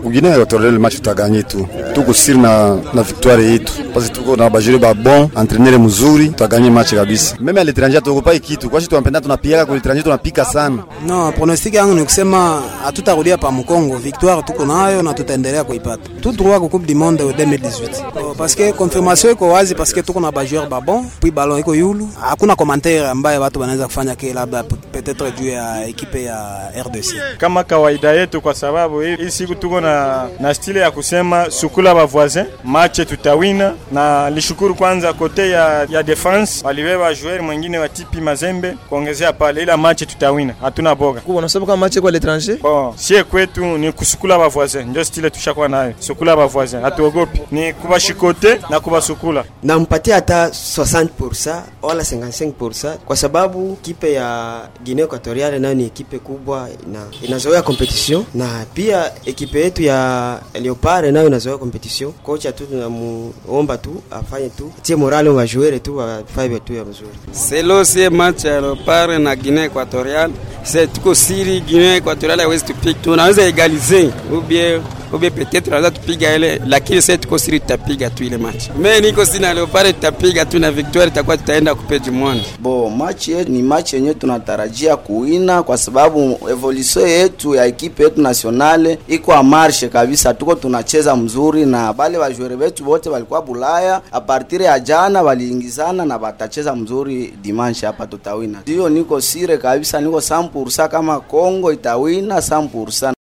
Guinea Equatorial match tutaganye tu. Tuko siri na na victoire yetu. Parce tuko na bajuri ba bon, entraîneur mzuri, tutaganye match kabisa. Meme à l'étranger tuogopai kitu. Kwa sababu tunapenda tunapiga kwa l'étranger tunapika sana. No, pronostic yangu ni kusema hatutarudia pa Mkongo. Victoire tuko nayo na tutaendelea kuipata. Tu droit ku Coupe du Monde 2018. Oh, parce que confirmation iko wazi parce que tuko na ba joueur ba bon, puis ballon iko yulu. Hakuna commentaire ambaye watu wanaweza kufanya ke labda peut-être juu ya ekipe ya RDC. Kama kawaida yetu, kwa sababu hii siku tuko na, na stile ya kusema sukula ba voisin match tutawina, na lishukuru kwanza kote ya, ya defense walibeba joueur mwingine wa tipi Mazembe kuongezea pale, ila match tutawina, hatuna boga. Kwa unasema kama match kwa l'étranger? Bon, sie kwetu ni kusukula ba voisin, ndio stile tushakuwa nayo, sukula ba voisin, hatuogopi, ni kubashikote na kubasukula. Nampatia hata 60% wala 55% kwa sababu kipe ya Guinea Equatorial nayo ni ekipe kubwa na inazoea competition, na pia ekipe yetu ya Leopard nayo inazoea competition. Kocha tu tunamuomba tu afanye tu tie morale wa joueur tu wafanye tu ya mzuri. Selo sie match ya Leopard na Guinea Equatorial, c'est tuko siri Guinea Equatorial haiwezi tupiga, tunaweza egalize ubie ubie peut-être tunaweza tupiga ile, lakini sasa tuko siri, tutapiga tu ile match. Mimi niko siri na Leopard, tutapiga tu na victoire itakuwa tutaenda kupe du monde. Bo, match yetu ni match yenyewe tunatarajia kuina kwa sababu evolution yetu ya ekipe yetu nationale iko a marche kabisa, tuko tunacheza mzuri na bale bajwere betu wote walikuwa Bulaya a partir ya jana waliingizana na batacheza mzuri dimanche hapa, tutawina. Ndio niko sire kabisa, niko 100% kama Kongo itawina 100%.